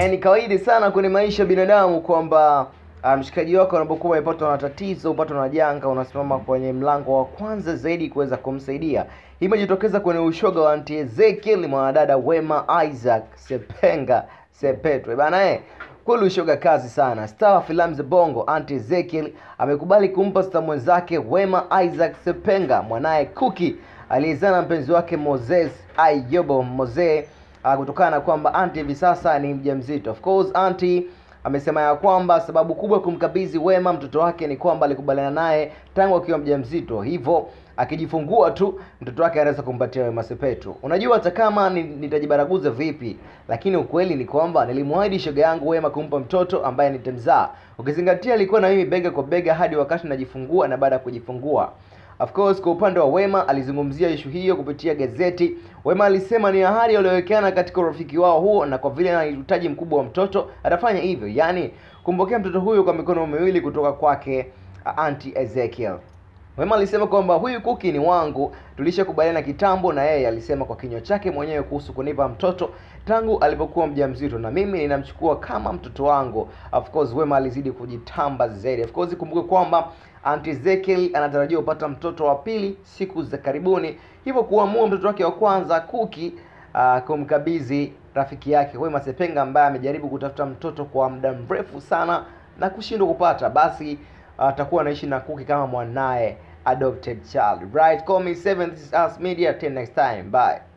Eh, ni kawaida sana kwenye maisha ya binadamu kwamba ah, mshikaji wako anapokuwa amepatwa na tatizo, upatwa na janga, unasimama kwenye mlango wa kwanza zaidi kuweza kumsaidia. Hii imejitokeza kwenye ushoga wa Auntie Ezekiel mwanadada Wema Isaac Sepenga Sepetwe bana eh. Kweli ushoga kazi sana. Star wa filamu za Bongo Auntie Ezekiel amekubali kumpa star mwenzake Wema Isaac Sepenga mwanaye Kuki aliyezaa na mpenzi wake Moses Ayobo Mose uh, kutokana na kwamba Auntie hivi sasa ni mjamzito. Of course Auntie amesema ya kwamba sababu kubwa ya kumkabidhi Wema mtoto wake ni kwamba alikubaliana naye tangu akiwa mjamzito, hivyo akijifungua tu mtoto wake anaweza kumpatia Wema Sepetu. Unajua, hata kama ni- nitajibaraguza vipi, lakini ukweli ni kwamba nilimwahidi shoga yangu Wema kumpa mtoto ambaye nitamzaa, ukizingatia alikuwa na mimi bega kwa bega hadi wakati najifungua na baada ya kujifungua. Of course kwa upande wa Wema alizungumzia ishu hiyo kupitia gazeti. Wema alisema ni ahadi waliowekeana katika urafiki wao huo, na kwa vile ana uhitaji mkubwa wa mtoto atafanya hivyo, yaani kumpokea mtoto huyo kwa mikono miwili kutoka kwake uh, Auntie Ezekiel. Wema alisema kwamba huyu Kuki ni wangu, tulishakubaliana kitambo, na yeye alisema kwa kinywa chake mwenyewe kuhusu kunipa mtoto tangu alipokuwa mjamzito, na mimi ninamchukua kama mtoto wangu. Of course Wema alizidi kujitamba zaidi. Of course kumbuke kwamba Auntie Ezekiel anatarajiwa kupata mtoto wa pili siku za karibuni, hivyo kuamua mtoto wake wa kwanza Kuki uh, kumkabidhi rafiki yake Wema Sepenga ambaye amejaribu kutafuta mtoto kwa muda mrefu sana na kushindwa kupata, basi atakuwa anaishi na Kuki kama mwanaye adopted child. Right, call me 7 this is us media till next time. Bye.